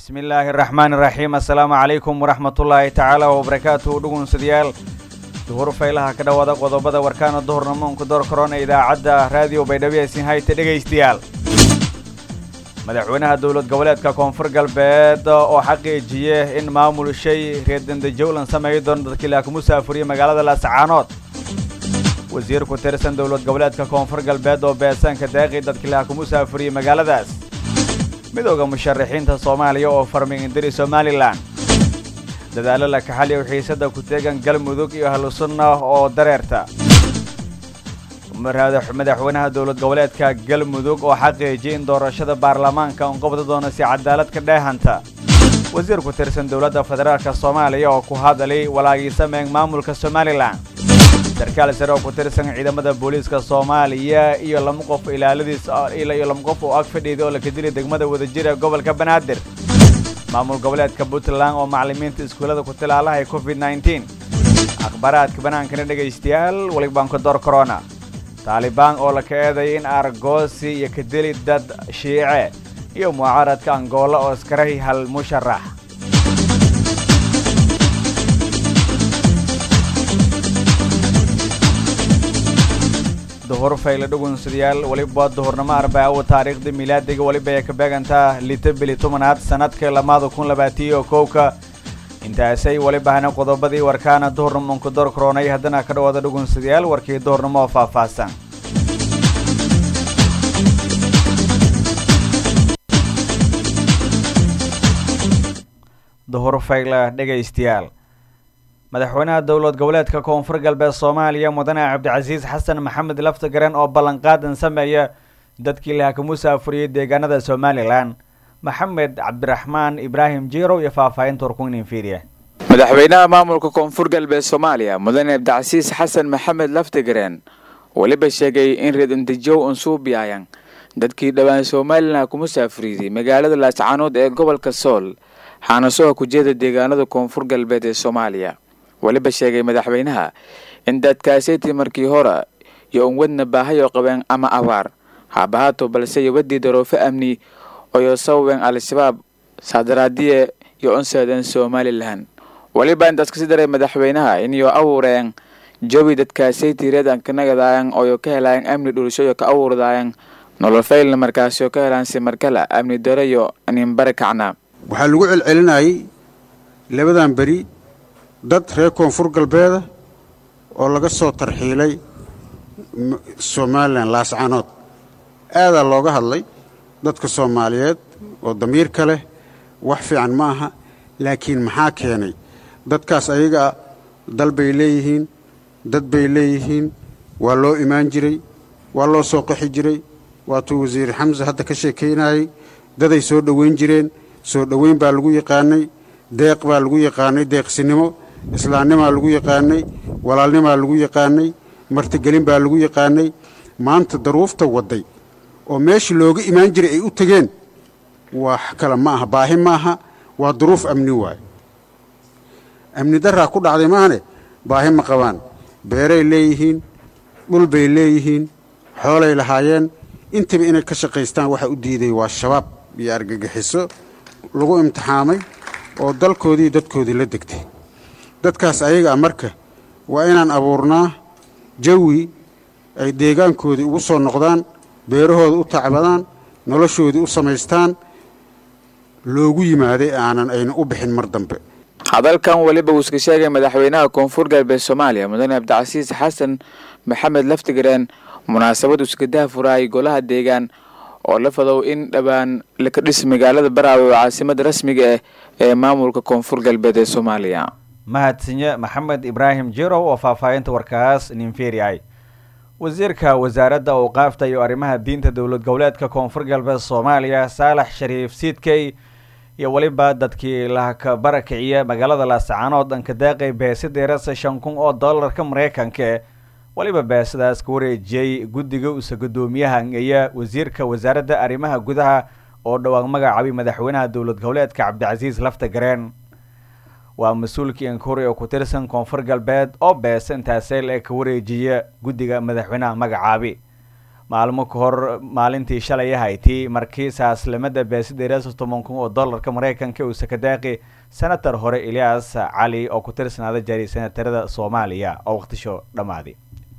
bismi illaahi araxmaan iraxiim assalaamu calaykum waraxmatullaahi tacaala wabarakaatuhu dhugunsadayaal duhur faylaha ka dhowaada qodobada warkaana duhurnamoonku door korona idaacadda raadiyo baydhabo ee sinhayta dhegaystayaal madaxweynaha dowlad goboleedka koonfur galbeed oo xaqiijiye in maamul shay reerdandajowlan sameeyo doono dadkii laaku musaafuriye magaalada laascaanood wasiir ku tirsan dowlad goboleedka koonfur galbeed oo beesaanka daaqi dadkii laaku musaafuriye magaaladaas midooda musharaxiinta soomaaliya oo farmay indiri somalilan dadaalo la kaxaliyo xiisada ku teegan galmudug iyo ahlusunna oo dareerta madaxweynaha dowlad goboleedka galmudug oo xaqiijiyay in doorashada baarlamaanka un qabda doono si cadaalad ka dheehanta wasiir ku tirsan dowladda federaalk soomaaliya oo ku hadalay walaagiisameeng maamulka somalilan sarkaal sare oo ku tirsan ciidamada booliiska soomaaliya iyo lama qof ilaaladiis iyo lama qof oo ag fadhiida oo laka dilay degmada wadajir ee gobolka banaadir maamul goboleedka puntland oo macallimiinta iskuullada ku tilaalahay covid nneteen akhbaaraadka banaankana dhegaystayaal welibaanka door corona taalibaan oo laka eeday in argoosi iyo ka dili dad shiice iyo mucaaradka angoolo oo iskarahi hal musharax duhur fayle dhugunsadayaal weliba duhurnimo arbaawo taariikhda milaadiga weliba ay ka beegantaa lita bili tobanaad sanadka lamaada kun labaatiyo kowka intaasay weliba hana qodobadii warkaana duhurnimonku door koronay haddana ka dhawaada dhugunsadayaal warkii duhurnimo oo faahfaahsan duhur fayle dhegaystayaal madaxweynaha dowlad goboleedka koonfur galbeed soomaaliya mudane cabdicasiis xasan maxamed laftagaren oo ballanqaadan sameeya dadkii laha ka musaafuriyey deegaanada somalilan maxamed cabdiraxmaan ibraahim jirow iyo faahfaahinta warkuninfidiya madaxweynaha maamulka koonfur galbeed soomaaliya mudane cabdicasiis xasan maxamed laftagaren weliba sheegay in reedandejow unsuubiyayan dadkii dhowaan somalilan ku musaafuriyey magaalada laascaanood ee gobolka sool xaanasoha kujeeda deegaanada koonfur galbeed ee soomaaliya weliba sheegay madaxweynaha in dadkaasaytii markii hore iyo un wadna baahayo qabeen ama abaar haabahaato balse iyo wadii daroofe amni oyo sababeen al-shabaab saadaraadiye iyo unseedeen somalilan weliba intaas kasi daray madaxweynaha inyo awuureen jawi dadkaasaytii reedankanagadayan oyo ka helayan amni dhulishoyo ka awuurdaayan nolol faylna markaasoo ka helaan simarkala amni darayo ninbare kacna waxaa lagu celcelinayay labadan beri dad reer koonfur galbeeda oo laga soo tarxiilay somalilan laascaanood aadaa looga hadlay dadka soomaaliyeed oo damiirka leh wax fiican ma aha laakiin maxaa keenay dadkaas ayagaa dal bay leeyihiin dad bay leeyihiin waa loo imaan jiray waa loo soo qaxi jiray waatuu wasiir xamse hadda ka sheekaynayay daday soo dhoweyn jireen soo dhoweyn baa lagu yaqaanay deeq baa lagu yaqaanay deeqsinimo islaamnimaa lagu yaqaanay walaalnimaa lagu yaqaanay martigelin baa lagu yaqaanay maanta daruufta wadday oo meeshii looga imaan jiray ay u tegeen wax kale ma aha baahi maaha waa duruuf amni waaye amni daraa ku dhacday maahane baahi ma qabaan beeray leeyihiin dhul bay leeyihiin xoolay lahaayeen intaba inay ka shaqaystaan waxa u diiday waa shabaab iyo argagixiso lagu imtixaamay oo dalkoodii dadkoodii la degtay dadkaas ayaga a marka waa inaan abuurnaa jawi ay deegaankoodii ugu soo noqdaan beerahooda u tacbadaan noloshoodii u samaystaan loogu yimaaday aanan ayna u bixin mar dambe hadalkan weliba uu iska sheegay madaxweynaha koonfur galbeed soomaaliya mudane cabdicasiis xasan maxamed laftigareen munaasabad uskadaha furaayay golaha deegaan oo la fadow in dhowaan laka dhis magaalada baraawe oo caasimada rasmiga ah ee maamulka koonfur galbeed ee soomaaliya mahadsanye maxamed ibraahim jirow oo faahfaahinta warkaas ninferiay wasiirka wasaaradda awqaafta iyo arrimaha diinta dowlad goboleedka koonfur galbeed soomaaliya saalax shariif siidkey iyo weliba dadkii lahaka barakiciya magaalada laascaanood dhanka daaqay beesideerasa shan kun oo dollarka maraykanka weliba beesadaas ka wareejiyey guddiga usa guddoomiyaha ngeya wasiirka wasaaradda arrimaha gudaha oo dhowaan magacaabay madaxweynaha dowlad goboleedka cabdicasiis lafta gareen waa mas-uulkii inkuri oo ku tirsan koonfur galbeed oo beesa intaaseel ee ka wareejiya guddiga madaxweynaha magacaabi maalmo ka hor maalintii shalay hayti markii saaslimada beesideeraasa toban kun oo dollarka maraykanka uu sakadaaqi senator hore elias cali oo ku tirsanaada jari senatarada soomaaliya oo waqtisho dhammaaday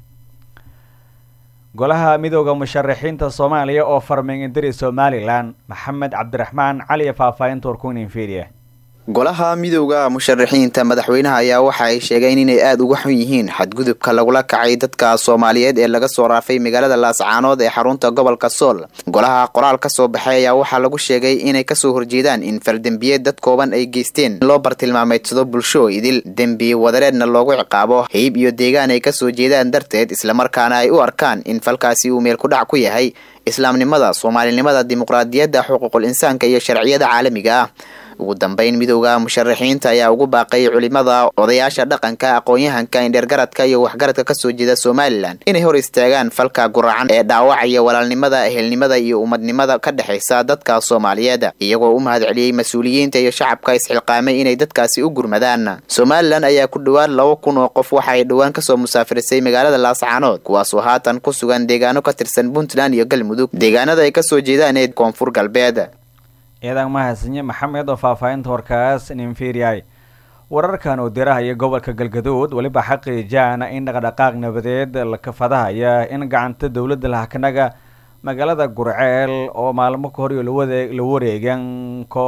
golaha midooda musharaxiinta soomaaliya oo farming indiri somalilan maxamed cabdiraxmaan cali faahfaahinta warkunin fiiriya golaha midowda musharaxiinta madaxweynaha ayaa waxa ay sheegeen inay aada uga xun yihiin xadgudubka lagula kacay dadka soomaaliyeed ee laga soo raafay magaalada laascaanood ee xarunta gobolka sool golaha qoraal ka soo baxay ayaa waxaa lagu sheegay inay kasoo horjeedaan in faldembiyeed dad kooban ay geysteen loo bartilmaameedsado bulsho idil dembi wadareedna loogu ciqaabo hayb iyo deegaan ay kasoo jeedaan darteed islamarkaana ay u arkaan in falkaasi uu meel ku dhac ku yahay islaamnimada soomaalinimada dimuqraadiyadda xuquuqul insaanka iyo sharciyada caalamiga ah ugu dambeyn midowda musharaxiinta ayaa ugu baaqay culimada odayaasha dhaqanka aqoon-yahanka indheergaradka iyo waxgaradka kasoo jeeda somalilan inay hor istaagaan falka guracan ee dhaawacaya walaalnimada ehelnimada iyo ummadnimada ka dhexaysa dadka soomaaliyeed iyagoo u mahad celiyey mas-uuliyiinta iyo shacabka isxilqaamay inay dadkaasi u gurmadaan somalilan ayaa ku dhowaad laba kun oo qof waxa ay dhowaan kasoo musaafirisay magaalada laascaanood kuwaasoo haatan ku sugan deegaano ka tirsan puntland iyo galmudug deegaanada ay kasoo jeedaan ee koonfur galbeed ciidan mahadsanye maxamed oo faahfaahinta warkaas ninfiriyay wararkan uu dirahaya gobolka galgaduud weliba xaqiijaana in dhaqdhaqaaq nabadeed la kafadahaya in gacanta dowladda lahakanaga magaalada gurceel oo maalmo ka hor iyo lawade la wareegan ko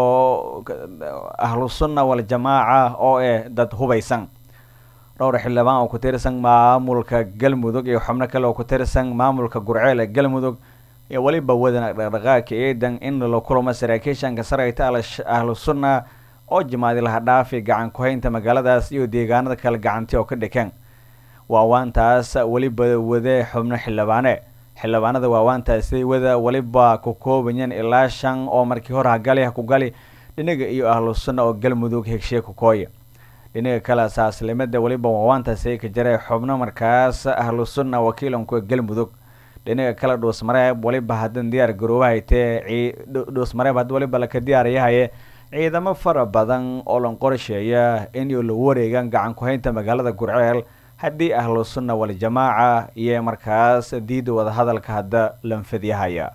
ahlusunna waljamaaca oo eh dad hubaysan dhowr xildhibaan oo ku tirsan maamulka galmudug iyo xubno kale oo ku tirsan maamulka gurceel ee galmudug iyo weliba wadan dhaqdhaqaaqka ciidan in la kulamo saraakiishanka sarayta ahlu sunna oo jimaadi laha dhaafi gacan ku-haynta magaaladaas iyo deegaanada kale gacanti oo ka dhikan waawaantaas weliba wade xubno xildhibaane xildhibaanada waawaantaasi wada weliba ku koobayeen ilaa shan oo markii hore hagali ha ku gali dhinaga iyo ahlu sunna oo galmudug hegshiye kukooya dhinaga kale saaslimada weliba waawaantaasi ka jiray xubno markaas ahlu sunna wakiilanku galmudug dhinaga kale dhuusmareeb weliba hadan diyaar garoobahaytee dhuusmareeb hadda weliba laka diyaarayahaye ciidamo fara badan oo lan qorsheeya in la wareegan gacan ku-haynta magaalada gurceel haddii ahlu sunna waljamaaca iyo markaas diida wadahadalka hadda lanfadyahaya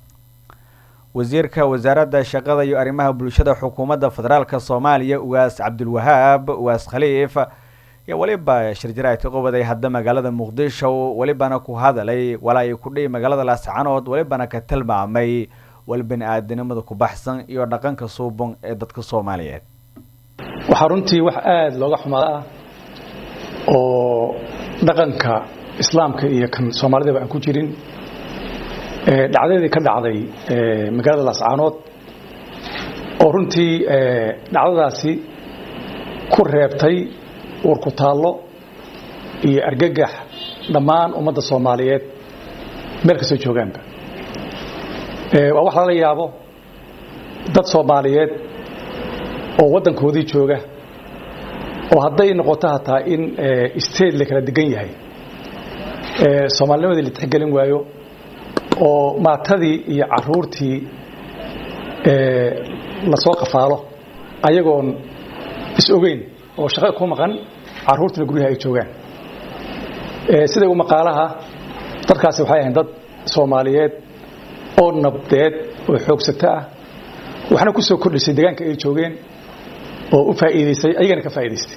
wasiirka wasaaradda shaqada iyo arrimaha bulshada xukuumadda federaalk soomaaliya ugaas cabdulwahaab ugaas khaliif iyo weliba shirjaraadka qobaday hadda magaalada muqdisho welibana ku hadalay walaa ay kudhihi magaalada laascanood welibana ka tilmaamay wal bani aadanimada ku baxsan iyo dhaqanka suubon ee dadka soomaaliyeed waxaa runtii wax aada looga xumaada ah oo dhaqanka islaamka iyo kan soomaalidaba aan ku jirin dhacdadii ka dhacday magaalada laascaanood oo runtii dhacdadaasi ku reebtay warku taallo iyo argagax dhammaan ummadda soomaaliyeed meel kastoo joogaanba waa wax lala yaabo dad soomaaliyeed oo waddankoodii jooga oo hadday noqoto hataa in state la kala degan yahay soomaalinimadii la tixgelin waayo oo maatadii iyo caruurtii lasoo qafaalo ayagoon is ogeyn oo shaqo ku maqan caruurtuna guryaha ay joogaan sida u maqaalaha dadkaasi waxay ahayn dad soomaaliyeed oo nabdeed oo xoogsato ah waxna ku soo kordhisay deegaanka ay joogeen oo u faa'iidaysay ayagana ka faa'iidaystay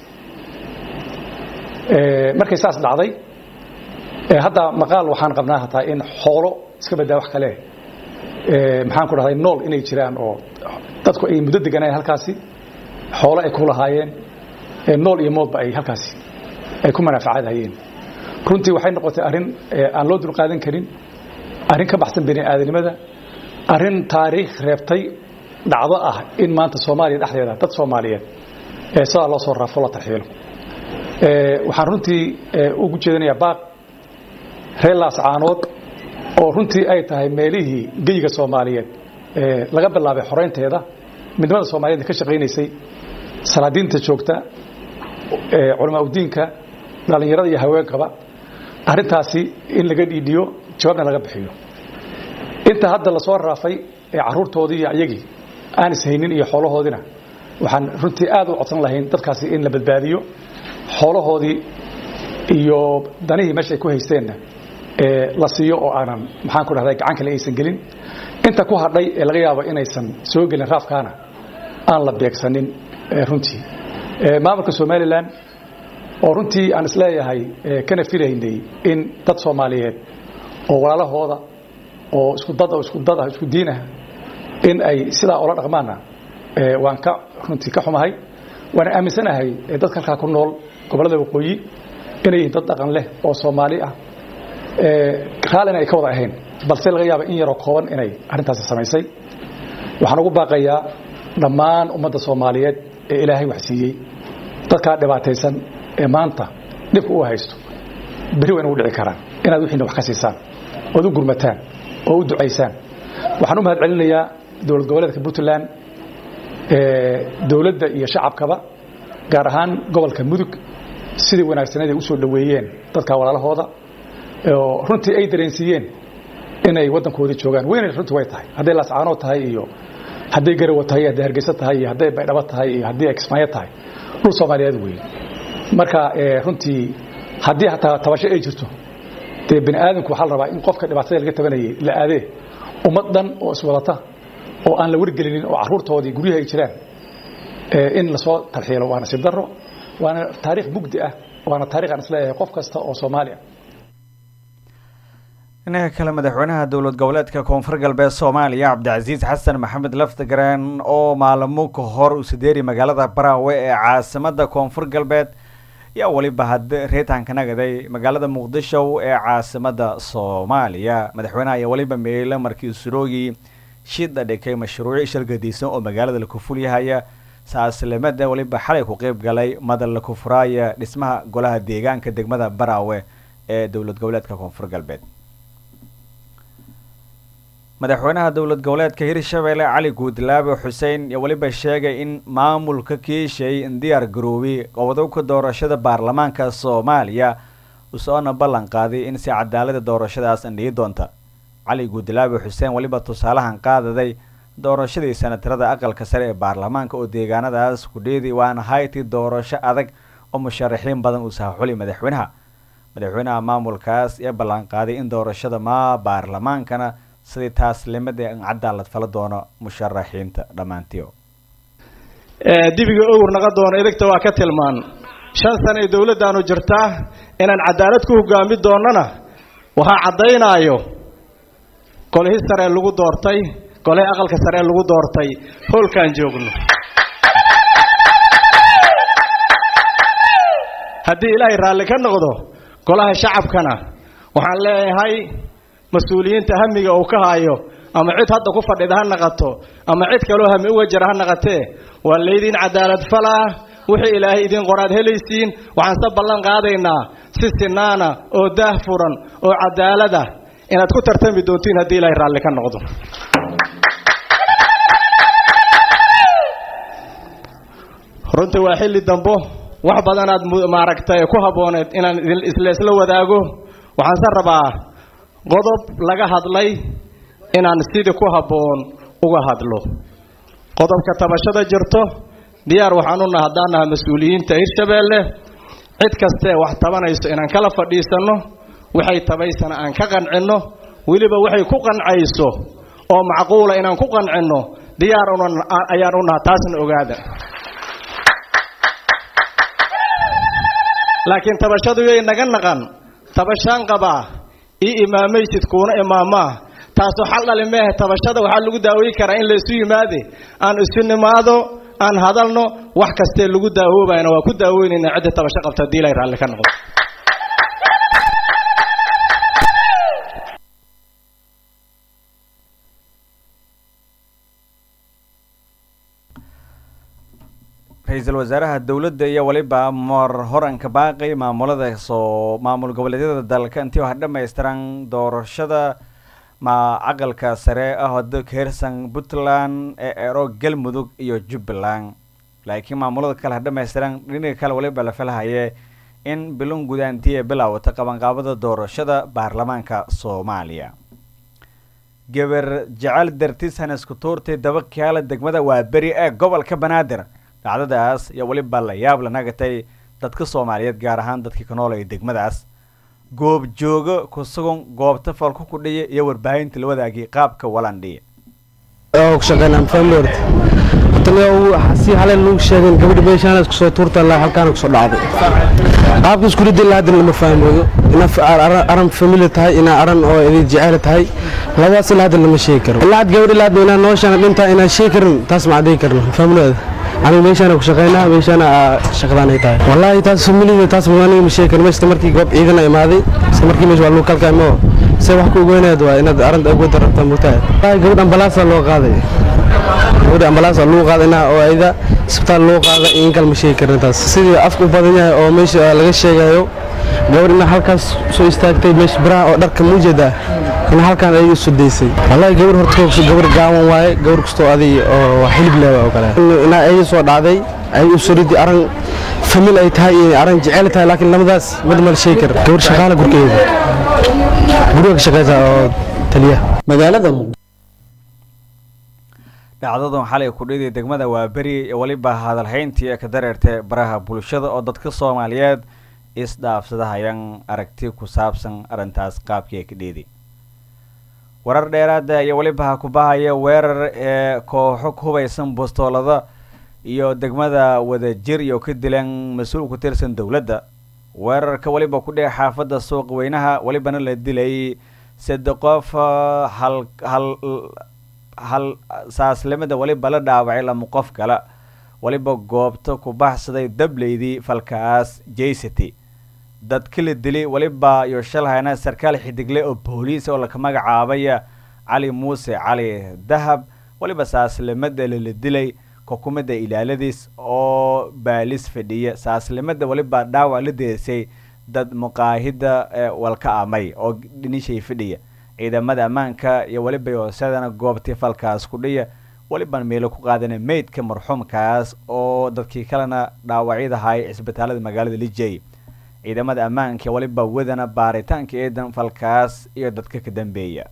markay saas dhacday hadda maqaal waxaan qabnaa hataa in xoolo iska badaa wax kale maxaan ku dhahday nool inay jiraan oo dadku ay muddo deganayeen halkaasi xoolo ay ku lahaayeen nool iyo moodba ay halkaasi ay ku manaafacaadhayeen runtii waxay noqotay arrin aan loo dulqaadan karin arrin ka baxsan bini aadanimada arrin taariikh reebtay dhacdo ah in maanta soomaaliya dhexdeeda dad soomaaliyeed sidaa loo soo raafo la tarxiilo waxaan runtii ugu jeedinayaa baaq reer laascaanood oo runtii ay tahay meelihii geyiga soomaaliyeed laga bilaabay xoreynteeda midnimada soomaaliyed ka shaqaynaysay salaadiinta joogta culamaa udiinka dhallinyarada iyo haweenkaba arrintaasi in laga dhiidhiyo jawaabna laga bixiyo inta hadda lasoo raafay ee caruurtoodii iyo iyagii aan ishaynin iyo xoolahoodina waxaan runtii aad u codsan lahayn dadkaasi in la badbaadiyo xoolahoodii iyo danihii meesha ay ku haysteenna la siiyo oo aanan maxaan ku dhahday gacan kale aysan gelin inta ku hadhay ee laga yaabo inaysan soo gelin raafkaana aan la beegsanin runtii maamulka somalilan oo runtii aan isleeyahay kana filaynay in dad soomaaliyeed oo walaalahooda oo isku dad oo isku dad ah isku diin ah in ay sidaa ula dhaqmaanna waan ka runtii ka xumahay waana aaminsanahay dadka halkaa ku nool gobollada waqooyi inay yihiin dad dhaqan leh oo soomaali ah raallina ay ka wada ahayn balse laga yaaba in yaroo kooban inay arrintaasi samaysay waxaan ugu baaqayaa dhammaan ummadda soomaaliyeed ee ilaahay wax siiyey dadkaa dhibaataysan ee maanta dhibka u haysto beri waa inugu dhici karaan inaad wixiina wax ka siisaan ood u gurmataan oo u ducaysaan waxaan u mahad celinayaa dowlad goboleedka puntland dowladda iyo shacabkaba gaar ahaan gobolka mudug sidii wanaagsaneed ay u soo dhoweeyeen dadka walaalahooda oo runtii ay dareensiiyeen inay waddankoodii joogaan weynay runtii way tahay hadday laascaanood tahay iyo hadday garawa tahay iyo hadday hargeysa tahay iyo hadday baydhabo tahay iyo haddii kismaayo tahay dhul soomaaliyeed weeye marka runtii haddii hataa tabasho ay jirto dee bini aadamku waxaa la rabaa in qofka dhibaatada laga tabanayay la aadee ummad dhan oo iswadata oo aan la wargelinin oo caruurtoodii guryaha ay jiraan in lasoo talxiilo waa nasiib daro waana taariikh mugdi ah waana taarikh aan isleeyahay qof kasta oo soomaali ah dhinaca kale madaxweynaha dowlad goboleedka koonfur galbeed soomaaliya cabdicasiis xasan maxamed laftigreen oo maalamo ka hor u sideeri magaalada baraawe ee caasimada koonfur galbeed ayaa weliba had reetanka nagaday magaalada muqdisho ee caasimada soomaaliya madaxweynaha ayaa weliba meelo markii suroogi shida dhikay mashruuci shargadiisan oo magaalada la kufuliyahaya saaslimada weliba xalay ku qeyb galay madal la kufuraaya dhismaha golaha deegaanka degmada baraawe ee dowlad goboleedka koonfur galbeed madaxweynaha dowlad goboleedka hirshabelle cali guudlaabe xuseen iyo weliba sheegay in maamulka kiishay diyaar garoobay qodobka doorashada baarlamaanka soomaaliya usoona ballan qaaday in si cadaalada doorashadaas andhiyi doonta cali guudlaabe xuseen weliba tusaalahan qaadaday doorashadii sanatarada aqalka sare ee baarlamaanka oo deegaanadaas ku dheeday waana hayti doorasho adag oo musharaxiin badan uu sahaxuli madaxweynaha madaxweynaha maamulkaas ee ballan qaaday in doorashada maa baarlamaankana sidii taaslimada in cadaalad fala doono musharaxiinta dhammaantiio dibiga owr naqa doono idagta waa ka tilmaan shan sana ee dowladdaanu jirtaa inaan cadaalad ku hogaami doonnana waxaa caddaynaayo golihii saree lagu doortay golihii aqalka saree lagu doortay howlkaan joogno haddii ilaahay raalli ka noqdo golaha shacabkana waxaan leeyahay mas-uuliyiinta hamiga uu ka haayo ama cid hadda ku fadhida ha naqato ama cid kaloo hami uga jira ha naqatee waa laydin cadaalad falaa wixii ilaahay idin qoraad helaysiin waxaan se ballan qaadaynaa si sinaana oo daah furan oo cadaalada inaad ku tartami doontiin haddii ilaahay raalli ka noqdo runtii waa xilli dambo wax badanaad maaragtay ku habbooneed inaan isla isla wadaago waxaanse rabaa qodob laga hadlay inaan sidii ku habboon uga hadlo qodobka tabashada jirto diyaar waxaan u naha haddaan naha mas-uuliyiinta hirshabeelle cid kastee wax tabanayso inaan kala fadhiisanno waxay tabaysana aan ka qancinno weliba waxay ku qancayso oo macquula inaan ku qancinno diyaar ayaan u naha taasna ogaada laakiin tabashadu yay naga naqan tabashaan qabaa ii imaamaysid kuuna imaamaa taasoo xal dhali meehe tabashada waxaa lagu daaweyn karaa in laysu yimaade aan isu nimaado aan hadalno wax kastee lagu daawoobayna waa ku daaweynayna cidda tabasho qabta hadii ilay raalli ka noqdo ra-iisul wasaaraha dowladda iyo weliba mar horanka baaqay maamulada soo maamul goboleedyada dalka intii wax dhamaystiran doorashada ma caqalka sare ah oo kahersan puntland ee ero galmudug iyo jubbaland laakiin maamulada kale ha dhamaystiran dhinaga kale waliba la falhaye in bilon gudaantii ee bilaawata qabanqaabada doorashada baarlamaanka soomaaliya gabar jecel dartis hanesku tuurtay daba kaala degmada waa beri ee gobolka banaadir dhacdadaas iyo weliba la yaab la nagatay dadka soomaaliyeed gaar ahaan dadkii ka noolaya degmadaas goobjoogo ku sugan goobta falku ku dhiya iyo warbaahinta la wadaagay qaabka walandhiya si halen lagu sheegeen gabadhi meeshaan isku soo tuurta ilaa halkaan kusoo dhacday qaabka isku ridda ilaa hadda lama fahmooyo ina aran famili tahay ina aran oo idin jecel tahay labadaas ilaa hadda lama sheegi karo ilaa had gabadh ilaa hadda inaa nooshaan dhintaa inaan sheegi karin taas ma cadday karno familooda aniga meeshaana ku shaqaynaa meeshaana shaqadaan ay tahay wallaahi taas familida taas aniga ma sheegi karin meeshta markii goob ciidan ay imaaday isla markii meesha waa lagu kalkaymo se wax ku ogeynaad waa inaad aranta ugu darabtaa mugtahay wallaahi gabadh ambalaasaa loo qaaday gabadha ambalaas waa lagu qaadana oo ayda isbitaal loo qaada in kal ma sheegi karin taas sidii afka u badan yahay oo meesha laga sheegayo gabadh ina halkaas soo istaagtay meesha biraha oo dharka muujeeda in halkaan ay isu daysay wallaahi gabadh horta koobso gabadh gaawan waaye gabadh kastoo adig oo xilib leewa oo kale inaa ay soo dhacday ay u soridi aran famil ay tahay iyo aran jecel tahay laakiin lamadaas mid ma la sheegi karo gabadh shaqaala gurkeeda guriga ka shaqaysa oo taliya magaalada dhacdadan xalay kudhidii degmada waaberi weliba hadalhayntii ee ka dareertay baraha bulshada oo dadka soomaaliyeed isdhaafsadahayaan aragti ku saabsan arrintaas qaabkii ay ka dheedi warar dheeraada iyo weliba ha ku bahaya weerar ee kooxo ku hubaysan bostoolada iyo degmada wadajir iyo ka dileen mas-uul ku tirsan dowladda weerarka weliba ku dheh xaafadda suuq weynaha welibana la dilay sade qof hal hal hal saaslimada weliba la dhaawacay lama qof kale weliba goobta ku baxsaday dableydii falkaas jaysity dadka la dilay weliba iyo shalhayna sarkaal xidigle oo booliis oo laka magacaabaya cali muuse cali dahab weliba saaslimada lala dilay xukumada ilaaladiis oo baalis fadhiya saaslimada weliba dhaawac la deesay dad muqaahida walka amay oo dhinishay fadhiya ciidamada ammaanka iyo weliba yoosadana goobtii falkaas ku dhiya weliban meelo ku qaadana meydka marxuumkaas oo dadkii kalena dhaawacyadahay cisbitaalada magaalada lijey ciidamada ammaanka weliba wadana baaritaanka eedan falkaas iyo dadka ka dambeeya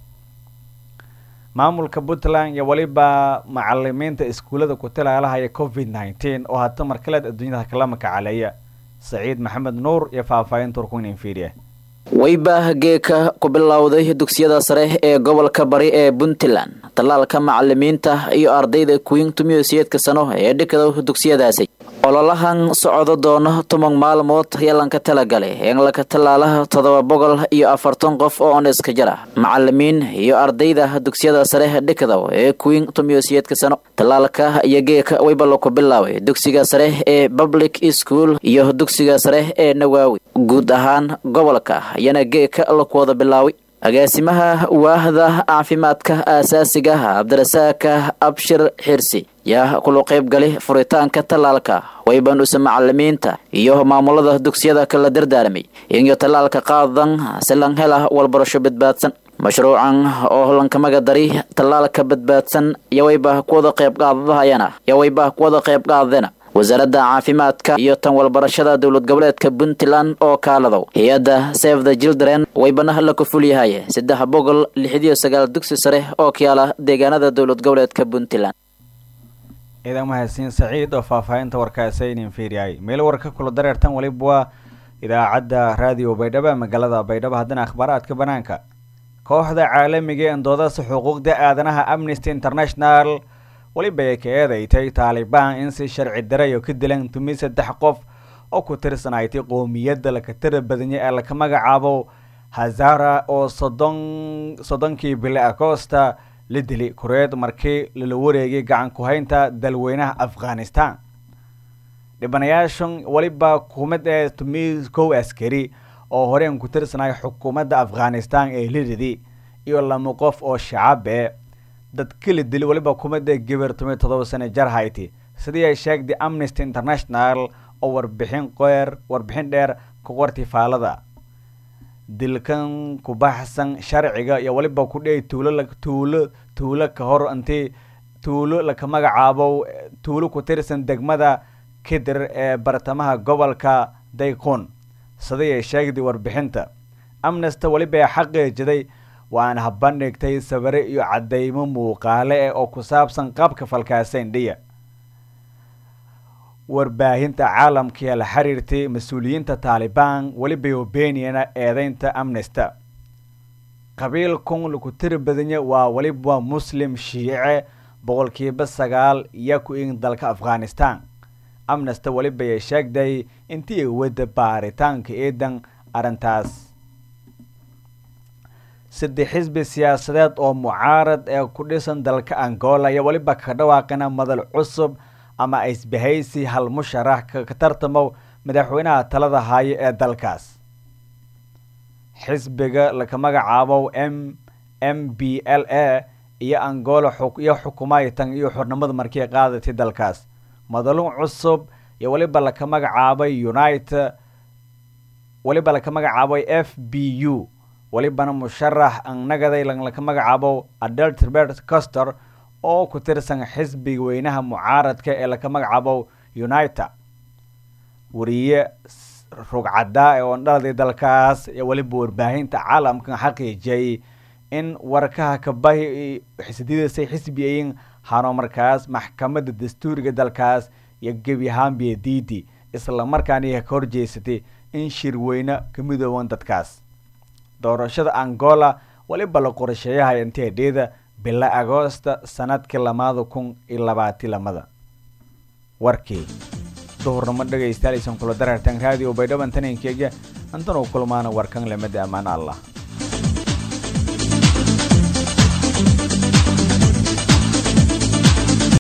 maamulka puntland iyo weliba macalimiinta iskuullada ku talaalahaya covid nneteen oo hata markaleed adduunyada kala makacaleeya saciid maxamed nuur iyo faahfaahinta warkunin fiiriya weyba geeka ku bilowday dugsiyada sare ee gobolka bari ee puntland tallaalka macalimiinta iyo ardayda kuwin tumiyoseedka sano ee dhikada dugsiyadaasi ololahan socdo doono toban maalmood yalanka talagale eelaka tallaalaha toddoba boqol iyo afartan qof oo oneska jara macalimiin iyo ardayda dugsiyada sare dhikada ee kuwin tumiyoseedka sano tallaalka iyo geeka weyba laku bilaabay dugsiga sare ee public school iyo dugsiga sare ee nawaawi guud ahaan gobolka ayana geeka laku wada bilaaway agaasimaha waahda caafimaadka aasaasiga cabdirasaaka abshir xirsi yaa kula qayb gali furitaanka tallaalka waybanuse macalimiinta iyo maamulada dugsiyada kala dardaaramay iyo tallaalka qaadan si lan hela walbarasho badbaadsan mashruucan oo lankamaga dari tallaalka badbaadsan yawayba kuwada qayb qaadadahayana yawayba kuwada qayb qaadadena wasaaradda caafimaadka iyo tan walbarashada dowlad goboleedka puntland oo kaaladow hay-adda save the children waybana la ku fulyahay saddex boqol lixdiyo sagaal dugsi sare oo kayaala deegaanada dowlad goboleedka puntland ciidan mahadsiin saciid oo faahfaahinta warkaasaynin fiiriyay meel warka kula dareertan weliba waa idaacadda raadiyo baydhabo magaalada baydhabo haddana akhbaaraadka banaanka kooxda caalamiga ee doodasa xuquuqda aadanaha amnesty international weliba ay ka eedeysay taalibaan in si sharci daray oo ka dilan tumi saddex qof oo ku tirsanaytay qoomiyadda lakatara badanya ee laka magacaabo hazara oo soddon soddonkii bili acosta la dili kureed markii lala wareegay gacan ku-haynta dalweynaha afghanistan dhibanayaashan weliba xukuumad ee tumi kow askari oo horeen ku tirsanaya xukuumadda afghanistan ee liridi iyo lama qof oo shacabe dadka la dili weliba kumada gabar tomiyo todoba sano jar hayti sidii ay sheegtay amnesty international oo warbixin qeer warbixin dheer ku qortay faalada dilkan ku baxsan sharciga iyo weliba ku dhey tuulo tuulo tuulo ka hor intii tuulo laka magacaabo tuulo ku tirsan degmada kidir ee bartamaha gobolka daykun sidii ay sheegtay warbixinta amnesty weliba ay xaqiijiday waana habandhigtay sawire iyo cadeymo muuqaale eh oo ku saabsan qaabka falkaaseyn dhiya warbaahinta caalamka ee la xiriirtay mas-uuliyiinta taalibaan weliba obeniyana eedeynta amnesta qabiil kun lagu tiri badanya waa weliba muslim shiice boqolkiiba sagaal iyo ku in dalka afghanistan amnesta weliba ay sheegday intii ay wada baaritaanka eedan arrintaas saddex xisbi siyaasadeed oo mucaarad ee ku dhisan dalka angola iyo weliba ka dhawaaqina madal cusub ama isbahaysi hal musharax ka tartamo madaxweynaha talada haayo ee dalkaas xisbiga laka magacaabo m m b l a iyo angola iyo xukumaytan iyo xornimada markii qaadatay dalkaas madalun cusub iyo weliba laka magacaabay united weliba laka magacaabay f b u welibana musharax annagaday laka magacaabo adeltrbert coster oo ku tirsan xisbiga weynaha mucaaradka ee laka magacaabo united wariye rugcaddaa ee oondhaladay dalkaas iyo weliba warbaahinta caalamkan xaqiijiyay in warkaha kabahi xisadiidasay xisbiyayin hano markaas maxkamadda dastuuriga dalkaas iyo gebi ahaanbiya diidi islamarkaana ka horjeysatay in shirweyne ka midooban dadkaas doorashada angola weliba la qorsheeyahay inteedheeda bila agoosta sanadkii lamaada kun iyo labaati lamada warkii duhurnimo dhegaystayaal aysan kula darartan raadiyo baydhaban tanankeyga antan u kulmaana warkan lamada ammaan allah